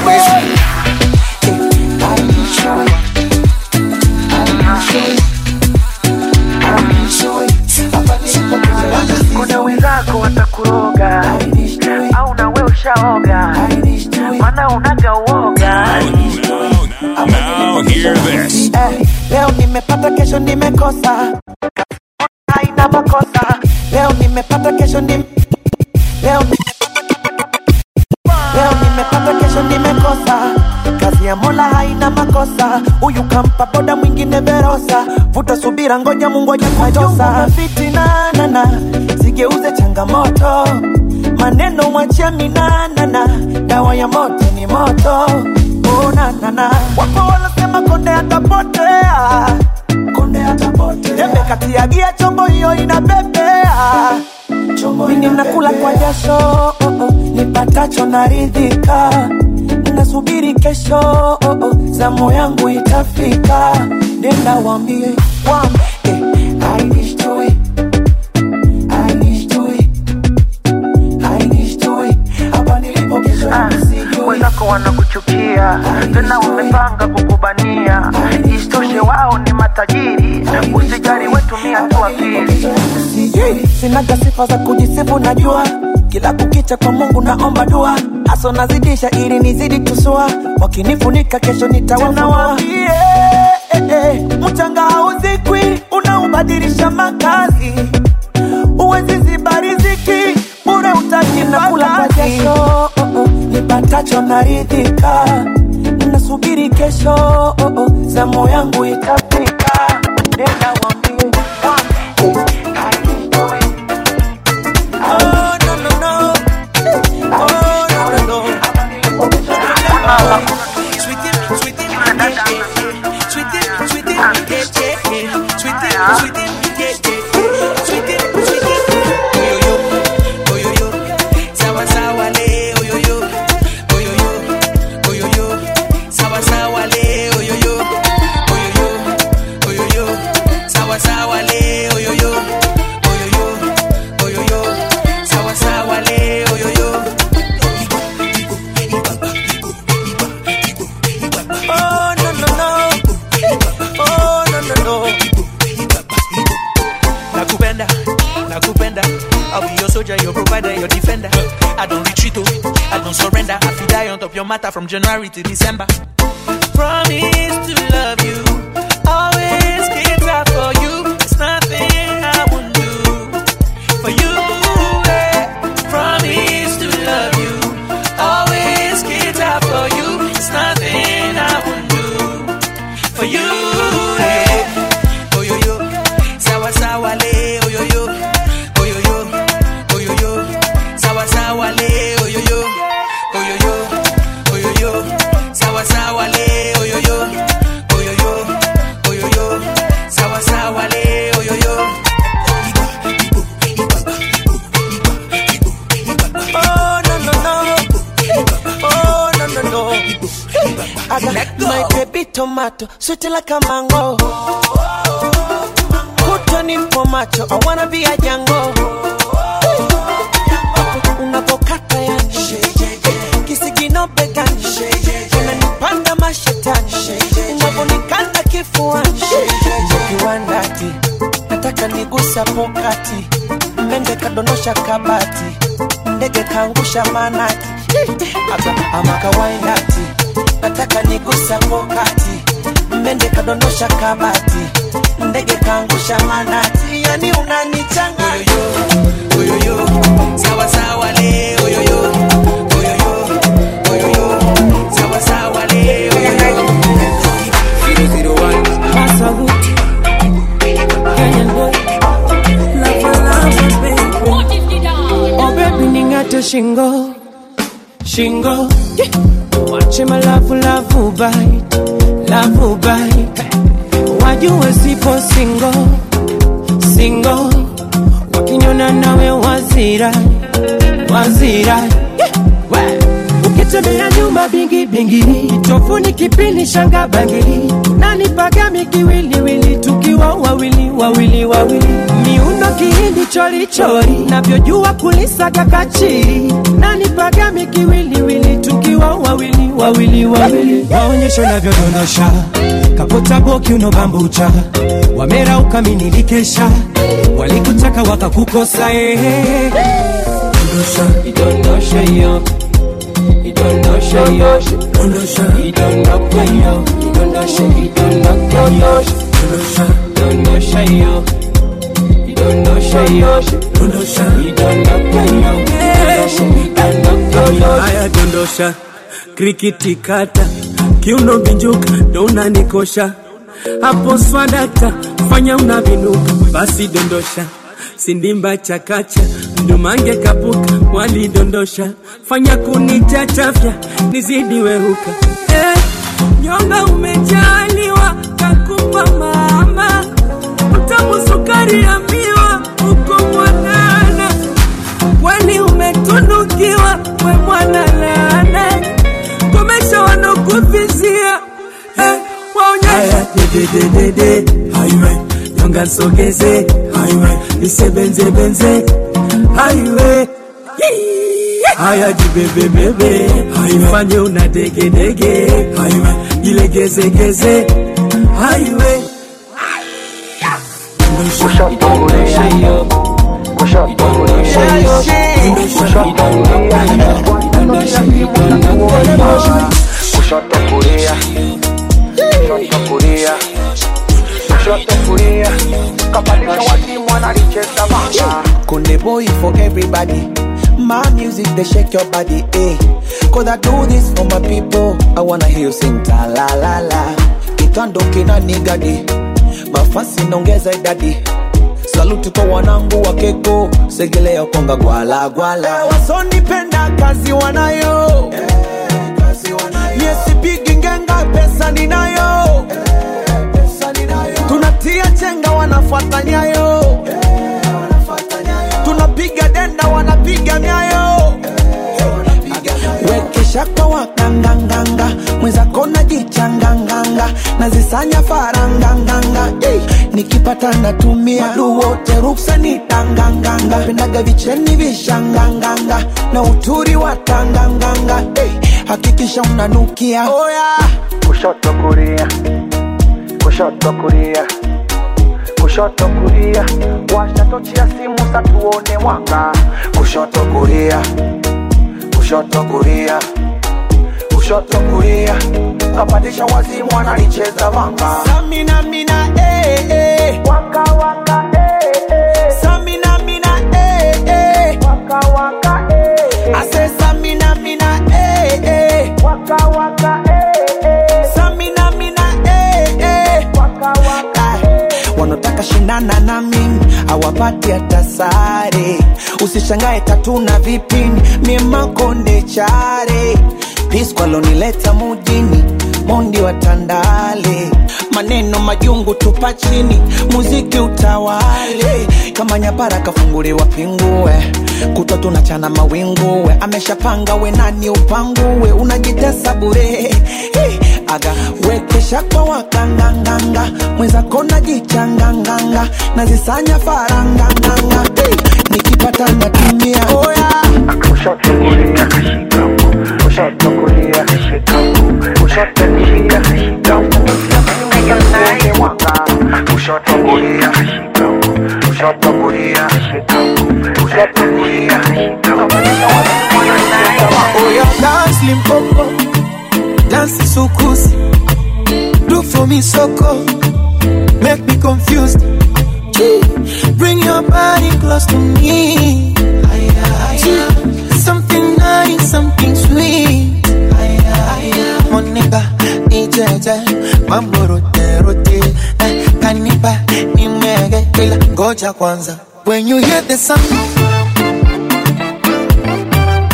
kuna wenzako watakuroga au nawe ushaoga mana unaga uoga Now hear this. Eh, leo nimepata kesho nimekosa haina makosa leo nimepata kesho nim... leo leo nimepata kesho nimekosa kazi ya mola haina makosa huyu kampa boda mwingine verosa vuta subira ngoja mungu ajakutosa fitinanana sigeuze changamoto maneno mwachia minanana dawa ya moto ni moto unanana wapo wanasema konde atapotea konde atapotea tembe kati ya gia chombo hiyo inabebea mimi nakula kwa jasho oh, oh, nipatacho naridhika nasubiri kesho oh, oh, zamu yangu itafika nenda wambie wambe eh, I wish to it. I wish to it. I wish to it. Hapa nilipo kesho nisijui. wenzako wanakuchukia tena wamepanga kukubania isitoshe wao ni matajiri usijali wetumia tu akili Sijui, sinaga sifa za kujisifu najua kila kukicha kwa mungu naomba dua haso nazidisha ili nizidi tusua wakinifunika kesho nitawafunuawaambie eh, eh, mchanga hauzikwi unaubadilisha makazi uwezi ziba riziki bure utajinakula kwa jasho oh, oh, nipatacho naridhika nasubiri kesho oh, oh, zamu yangu itafika nenda wambie Oh, no, no, no. Oh, no, no, no. Sweetie, sweetie, yeah, yeah. Sweetie, sweetie, yeah, yeah. Sweetie, sweetie, yeah, yeah. Sweetie, sweetie, oh, yo, yo. Oh, yo, yo. Sawa, sawa, le, oh, yo, yo. Oh, yo, yo. Oh, yo, yo. Sawa, sawa, le, oh, yo, yo. Oh, yo, yo. Oh, yo, yo. Sawa, sawa, le, oh, yo, yo. Oh, yo, yo. Oh, yo, yo. Sawa, sawa, le, oh, yo, yo. Oh, no, no, no. Oh, no, no, no. nakupenda nakupenda I'll be your soldier, your provider, your defender. I don't retreat, oh, I don't surrender. I feel die on top your matter from January to December. Promise to love you, always get out for you. It's nothing I won't do for you. eh. Promise to love you, always get out for you. It's nothing I won't do for you. eh. Oh yo yo, sawa sawa le, oh yo yo, oh yo yo, oh yo yo, sawa sawa le, oh yo yo, oh yo yo, oh yo yo, sawa sawa le, oh yo yo, oh yo yo, oh yo yo, sawa sawa le, oh yo yo. Oh, no, no, no. Oh, no, no, no. I got my baby tomato, sweet like a mango. Put on him for macho, I wanna be a Django. Unavokata yani kisigino begani unanipanda mashetani unavonikanda kifuani kiwandati nataka nigusa pokati mende kadondosha kabati ndege kaangusha manati Aka- ama kawaindati nataka nigusa pokati mende kadondosha kabati ndege kaangusha manati yani unanichanga Oyoyo, sawa sawa le, oyoyo, oyoyo, oyoyo, sawa sawa le, oyoyo. Masaguti shingo shingo wache malavu lavu bite lavu bite wajue sipo singo singo wakinyona nawe wazira wazira We. ukitembea nyuma bingi bingi tofuni kipini shanga bangili nani pagami kiwiliwili tukiwa wawili wawili wawili miundo kihindi chori chori navyojua kulisaga kachiri nani pagami kiwiliwili tukiwa wawili wawili wawili waonyesho navyodondosha kapota boki unobambucha wamera ukaminikesha walikutaka wakakukosa ehe dondosha idondosha hiyo idondosha hiyo idondoka hiyo idondosha idondoka hiyo dondosha hiyo idondosha hiyo idondoka hiyo idondosha idondoka hiyo haya dondosha krikiti kata kiuno binjuka ndo unanikosha hapo swadakta fanya unavinuka basi dondosha sindimba chakacha mdumange kapuka walidondosha fanya kunichachafya nizidi wehuka eh, nyonga umejaliwa kakupa mama utamu sukari ya miwa uko mwanana kweli umetunukiwa we mwana laana komesha wanokuvizia eh, waonyesha dedededede highway nyonga nsogeze highway nisebenzebenze highway haya jibebebebe ifanye una degedege highway jilegezegeze highway Idondosha hiyo idondosha hiyo idondosha idondosha kushoto kulia kushoto kulia kushoto kulia kapandisha wazimu wanalicheza manga Kunde boy for everybody. My music, they shake your body, eh. Cause I do this for my people. I wanna hear you sing ta la la la. Kitando kina nigadi. Mafasi naongeza idadi. Saluti kwa wanangu wa keko. Segelea konga gwala gwala. Wasonipenda kazi wanayo. Mie sipigi ngenga pesa ninayo. Tunatia chenga wanafuata nyayo. Tunapiga denda wanapiga nyayo. Wekesha kwa wakanganganga mwenzako najichanganganga nazisanya faranganganga hey, nikipata natumia wadu wote ruksa ni tanganganga pendaga vicheni vishanganganga na uturi wa tanganganga hey, hakikisha unanukia oh, yeah. kushoto kulia kushoto kulia kushoto kulia washa tochi ya simu satuone mwanga kushoto kulia kushoto kulia kushoto kulia kapandisha wazimu wanalicheza vanga Samina mina eh eh waka waka eh eh Samina mina eh eh waka waka eh I say Samina mina eh eh waka waka eh eh Samina mina eh eh waka waka wanataka shindana na mimi awapati hata sare usishangae tatu na vipini mie makonde chare piskwalonileta mujini mondi wa tandale maneno majungu tupa chini muziki utawale kama nyapara kafunguliwa pingue kutwa tunachana mawinguwe ameshapanga we nani upanguwe unajitesa bure hey, aga wekesha kwa wakanganganga mwenzako najichanganganga nazisanya faranganganga hey, nikipata natumia oh, yeah. kushoto kulia kushoto kulia kushoto kulia kushoto kulia kushoto kulia kushoto kulia Oh yeah, dance limpopo, dance sukusi. Do for me soko, make me confused. Gee, Bring your body close to me. Gee, Something nice, something sweet. Monica, ijeje, mambo rote rote. Eh, Kanipa, nimege, ila ngoja kwanza. When you hear the sound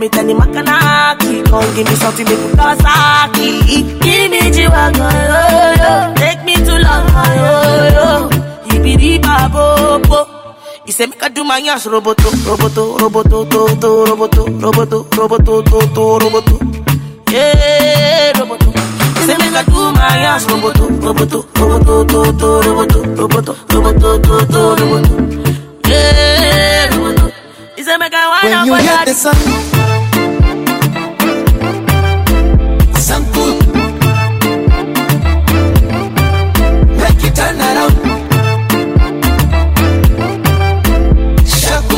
me Tani Makanaki. Come give me something make me Kawasaki. Give me G-Wagon, yo, yo. Take me to London, yo, yo. Ibidi Babopo. He say make I do my ass roboto, roboto, roboto, to, to, roboto, roboto, roboto, to, to, roboto. Yeah, roboto. He say make I do my ass roboto, roboto, roboto, to, to, roboto, roboto, roboto, to, to, roboto. Yeah, roboto. He say make I wind When up you on hear that. the sound, sound good. Make it turn around. Shaku.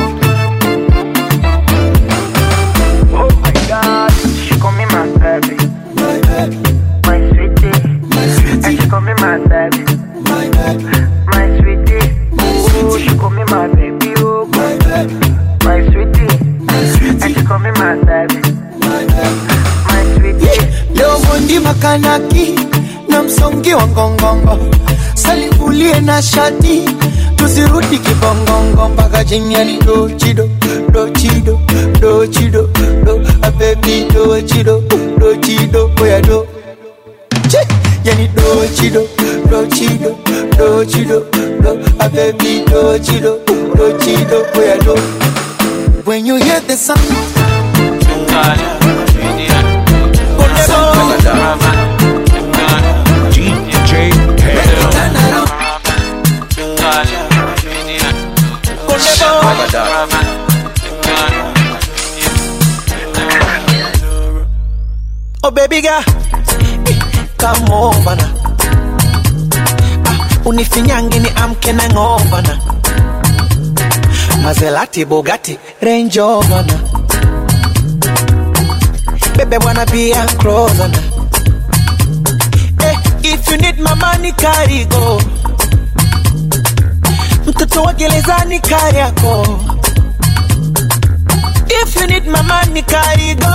Oh my God, she call me my baby, my baby, my sweetie, my sweetie, and she call me my baby, my baby, my sweetie, my oh sweetie, she call me my baby, oh my baby, my sweetie, my and sweetie, she call me my baby, my baby. my sweetie. Leo mundi makanaki na msongi wa ngongongo, salivulie na shati, tusirudi kibongongo mpaka jinyani do chido do chido do chido do a baby do chido do chido boya do Chi! yani do chido do chido do chido do a baby do chido do chido boya do when you hear the sound DJ Hell. Oh baby girl, come over now. Ah, unifinyange ni amke na ngova na. Maserati, Bugatti, Range Rover na. Baby wanna be a closer na. Eh, if you need my money carry go. Mtoto wa gerezani kari yako. If you need my money carry go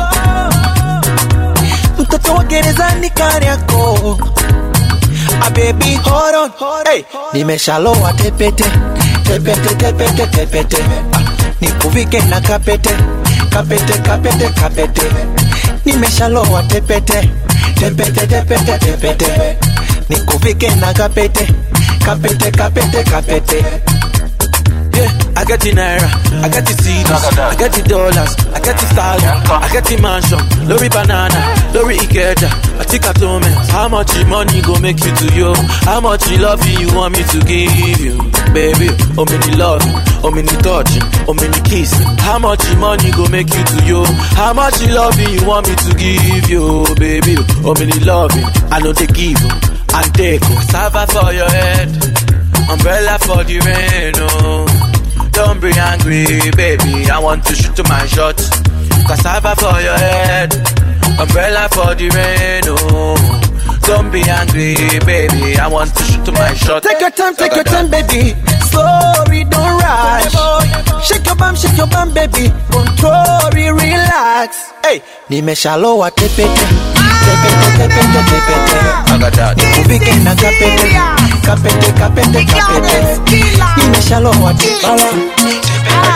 mtoto wa gerezani kari yako a baby hold on hey. nimeshalowa tepete tepete tepete tepete ah, nikuvike na kapete kapete kapete kapete nimeshalowa tepete tepete tepete tepete nikuvike na kapete kapete kapete kapete Yeah, I got the naira, I got the CDs, I got the dollars, I got the stallion, I got the mansion, lorry banana, lorry ikeja, I think I told me how much the money go make you to you, how much the love you want me to give you, baby, oh many love, oh many touch, oh many kiss, how much the money go make you to you, how much the love you want me to give you, baby, oh many love, I know they give and take, cassava for your head. Umbrella for the rain, oh. Don't be angry, baby. I want to shoot my shot. Cassava for your head. Umbrella for the rain, oh. Don't be angry, baby. I want to shoot my shot. Take your time, take your time, baby. Sorry, don't rush. Shake your bum, shake your bum, baby. Control, relax. Hey, nimeshalowa tepete. Tepete, tepete, tepete. Nikuvike na kapete. Kapete, kapete, kapete. Nimeshalowa tepete.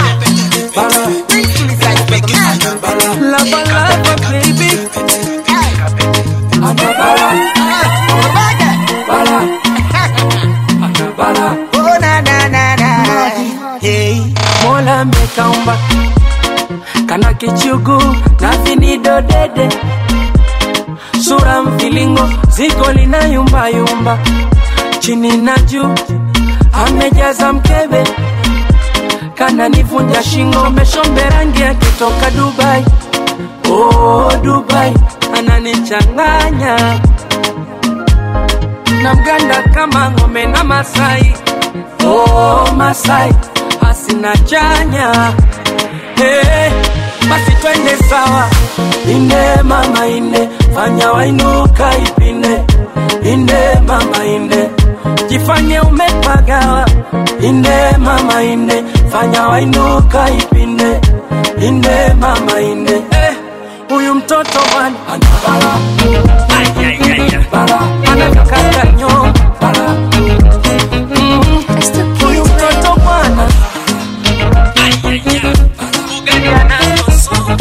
Lava, lava, baby. I'm a bala. Bala. Bala. Oh, na, na, na, na. Hey. Mola amekaumba kana kichugu na vinido dede, sura mvilingo ziko lina yumba yumba, chini na juu amejaza mkebe, kana nivunja shingo, meshombe rangi akitoka Dubai. Oh, Dubai ananichanganya na mganda kama ng'ombe na Masai. Oh, Masai asina chanya hey, basi twende sawa inde mama inde fanya wainuka ipinde inde mama inde jifanye umepagawa inde mama inde fanya wainuka ipinde inde mama inde Eh, huyu mtoto bwana anabala Bala, anakata nyonga Bala. Mm, huyu mtoto bwana Ugali anazo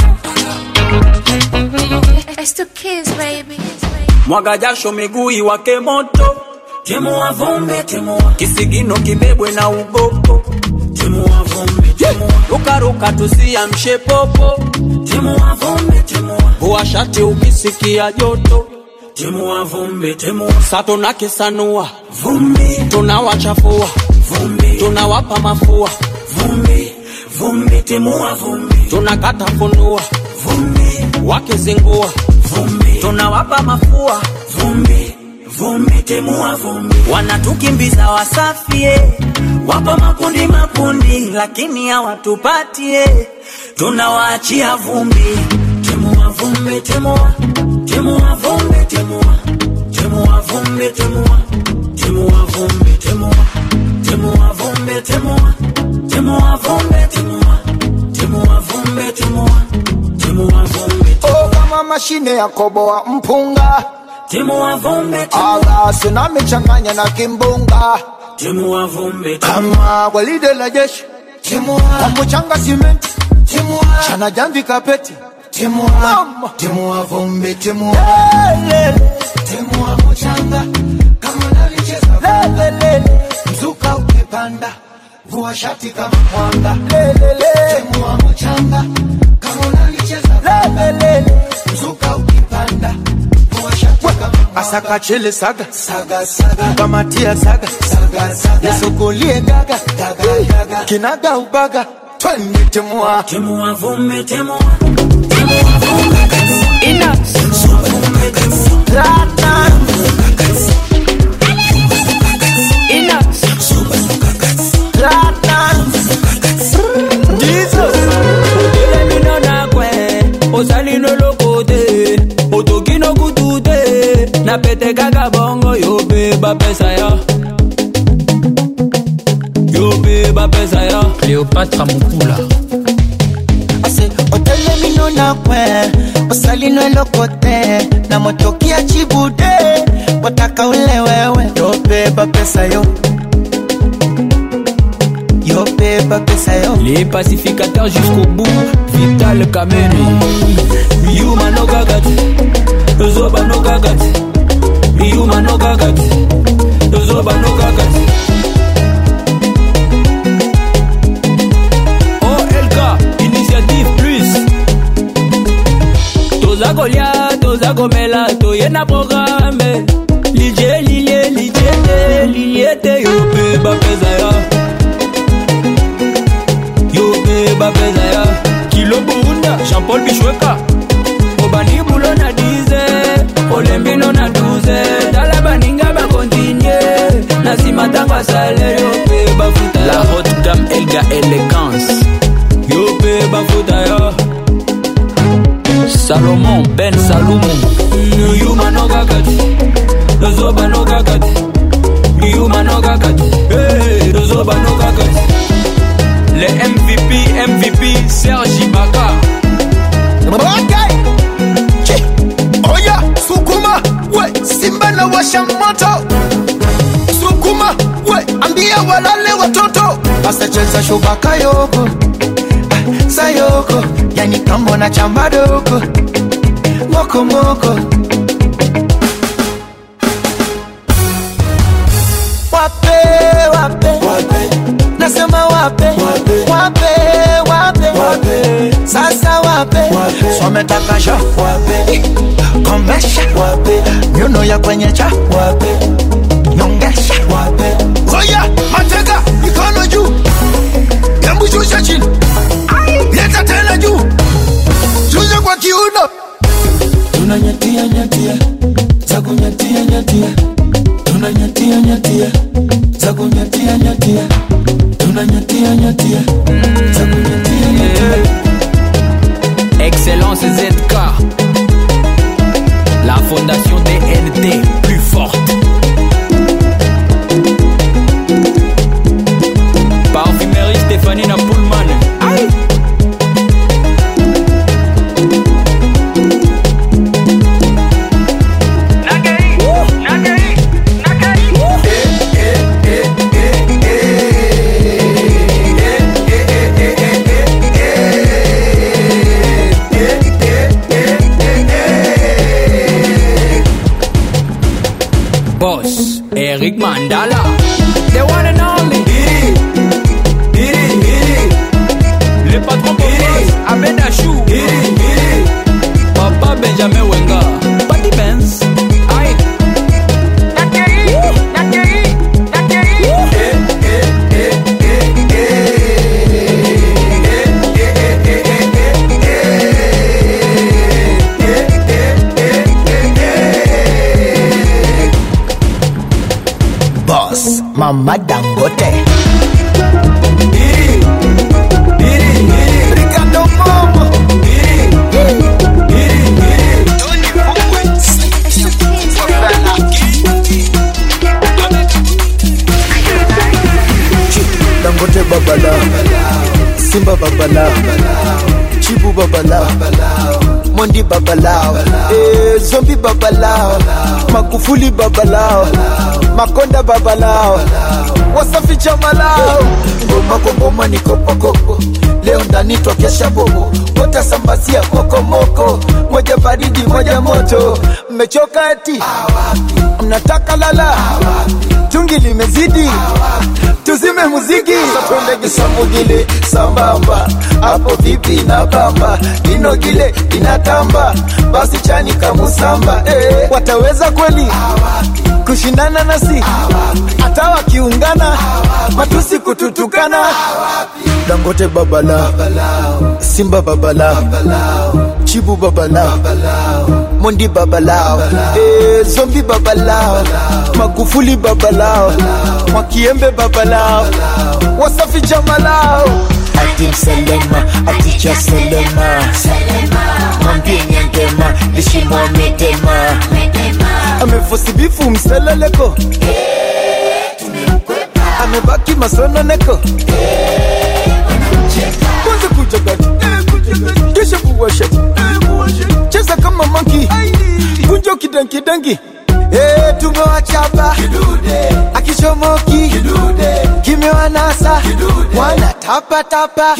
mwaga jasho miguu iwake moto timua vumbi timua kisigino kibebwe na ugopo timua vumbi timua rukaruka tusiamshe popo timua vumbi timua vua shati ukisikia joto timua vumbi timua sa tunakisanua vumbi tunawachafua vumbi tunawapa mafua vumbi vumbi timua vumbi tunakata funua vumbi wakizingua vumbi tunawapa mafua vumbi vumbi timua vumbi wanatukimbiza wasafie wapo makundi makundi lakini hawatupatie tunawaachia vumbi timua vumbi timua timua vumbi timua timua vumbi timua timua vumbi timua timua vumbi timua timua vumbi timua timua vumbi timua timua vumbi oh, kama mashine ya koboa mpunga timua vumbi alasi namichanganya na kimbunga timua vumbi kama gwaride la jeshi kwa mchanga simenti chana jamvi kapeti Mama. timua vumbi timua timua mchanga kama nalicheza lelele mzuka ukipanda vua shati kama mwanga timua mchanga kama nalicheza lelele mzuka ukipanda vua shati kama asaka chele saga saga saga kamatia saga saga saga yasukulie gaga gaga gaga kinaga ubaga twende timua timua vumbi timua osali no lokote otoki no kutu te na pete kaka bongo yo mpe bapesa yo yo mpe bapesa yo cléopatra mokula ase otelemi no na kwe osali no elokote na motokia chibude wataka ule wewe yobeba pesa yo yobeba pesa yo les pacificateurs jusqu'au bout vital kameni miyuma no kakati yozoba no kakati miyuma no kakati yozoba no kakati olk initiative plus toza kolia toza komela toye na programe lilie lilie lilie te lilie te yo mpe bapeza ya yo mpe bapeza ya kilo burunda jean-paul bishweka obandi bulo na 10 olembino na 12 tala baninga bakontinue na nsima ntango asale yo mpe bafuta la haute gamme elga élégance yo mpe bafuta yo salomon ben salumu yuma no kakati tozoba no kakati yuma no kakati Hey, tozoba no kakati le mvp mvp sergi baka okay. Chi. oya sukuma we simba na washa moto sukuma we ambia walale watoto asacheza shubaka yoko ah, sayoko yani kambo na chamba doko moko moko wape wape, wape. nasema wape wape wape, wape. sasa wape, wape. swametaka sha wape komesha wape nyuno ya kwenye cha wape nyongesha wape oya mateka mikono juu yambushusha chini leta tena juu shusha kwa kiuno tunanyatia nyatia za kunyatia nyatia tunanyatia nyatia za kunyatia nyatia tunanyatia nyatia za kunyatia nyatia Excellence ZK La fondation DNT plus forte Parfumerie Stéphanie Napoulman Aïe boss Eric Mandala the one and only le patron boss Abed Achou Papa Benjamin Wenga Patty Benz Aye Boss, Mama Dangote. Ricardo Momo. dangote babala simba babala chibu babala mondi babalao eh, zombi babalao magufuli babalao makonda babalao wasafi chamalao ngoma kwa ngoma ni kopokoko leo ndani twakesha bobo watasambazia mokomoko moja baridi moja moto mmechoka eti mnataka lala tungi limezidi tuzime muziki satwendege samugile sambamba hapo vipi na bamba inogile inatamba basi chani kamusamba eh, wataweza kweli kushindana nasi hata wakiungana matusi kututukana dangote babala simba babala chibu babala mondi babalao eh, zombi babalao magufuli babalao mwakiembe babalao wasafi jamalao ati mselema aticha selema mwambie nyangema lishimwamedema amefosibifu mseleleko amebaki masononeko kwanza kujagati kisha kuwashati cheza kama manki kunjo kidankidangi Eh, tumewachapa akichomoki kimewanasa wana tapatapa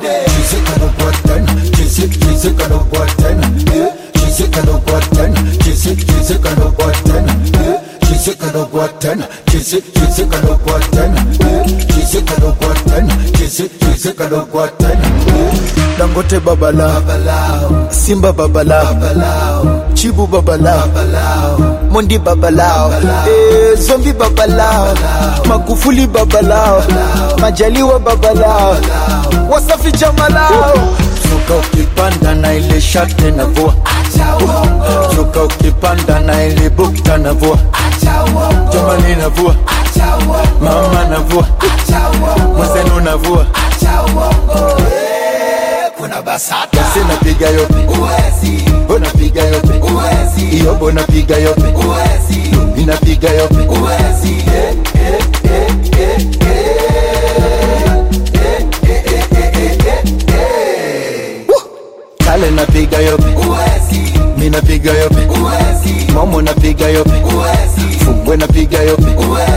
dangote babala simba babala chibu babala mondi babalao eh, zombi babalao magufuli babalao majaliwa babalao wasafi jamalao suka ukipanda na ile shate na vua suka ukipanda na ile bukta na vua jamani na vua mama na vua mwenzenu na vua kuna basata basi napiga yope uwezi unapiga yope uwezi iyobo napiga yope uwezi inapiga yope uwezi eh, eh, eh, eh, eh. Woo! kale napiga yope uwezi mi napiga yope uwezi momo napiga yope uwezi fungwe napiga yope uwezi